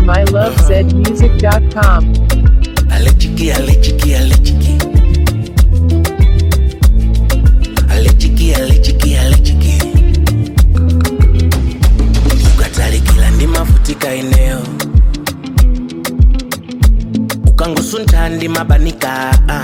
mylovezmusic.com. Alechiki, alechiki, alechiki. Alechiki, alechiki, alechiki. ukatalikila ndi mavutika eneo ukangusuntha ndi mabanika ah.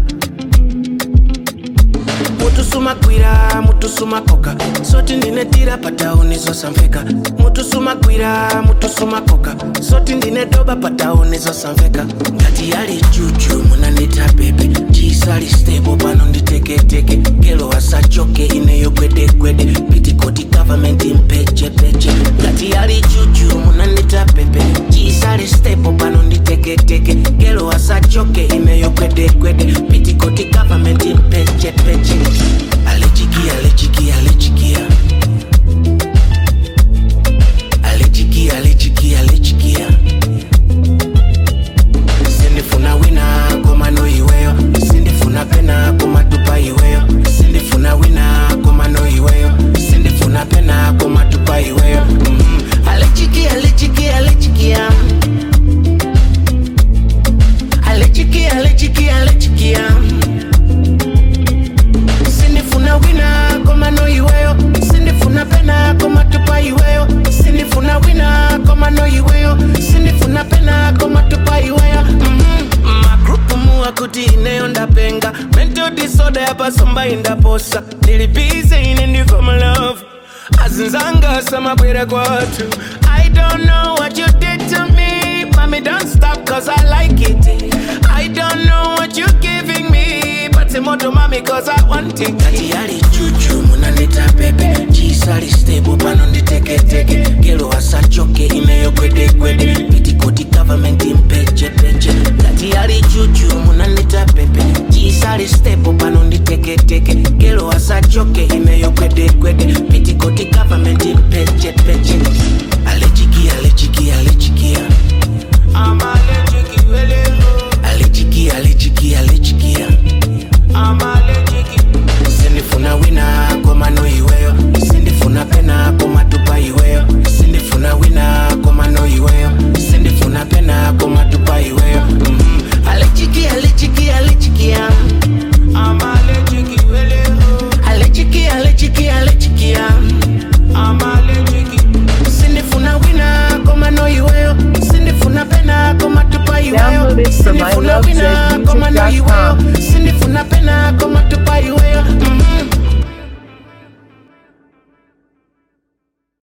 mutusumakwira mutusumakoka soti ndinetira patauni zosamveka mutusumakwira mutusumakoka soti ndinedoba patauni zosamveka ngati yali juju munandita pepe chisali stable pano nditeketeke gelo asachoke ineyo gwedegwede pitikoti government mpechepeche ngati yali juju munandita pepe chisali stable pano nditeketeke gelo asachoke ineyo gwedegwede pitikoti government mpechepeche alechikia alechikia alechikia alechikia alechikia alechikia sindifuna wina komano iweyo sindifuna pena komatupa iweyo sindifuna wina komano iweyo sindifuna pena komatupa iweyo mm. alechikia alechikia alechikia alechikia alechikia alechikia sindifuna wina komano iweyo sindifuna pena komatupa iweyo sindifuna wina komano iweyo sindifuna pena komatupa iweyo mm-hmm. magrupu muwa kuti ineyo ndapenga mental disorder yapasomba indaposa ndilibize ine ndiko malove azinzanga samabwera kwatu i don't know what you did to me mami don't stop cause i like it i don't know what you giving me but moto mami cause i want it kati yali juju munanita pepe chisali stable pano nditeketeke gelo asachoke ineyo gwedegwede pitikoti government mpechepeche kati yali juju munanita pepe chisali stable pano nditeketeke gelo asachoke ineyo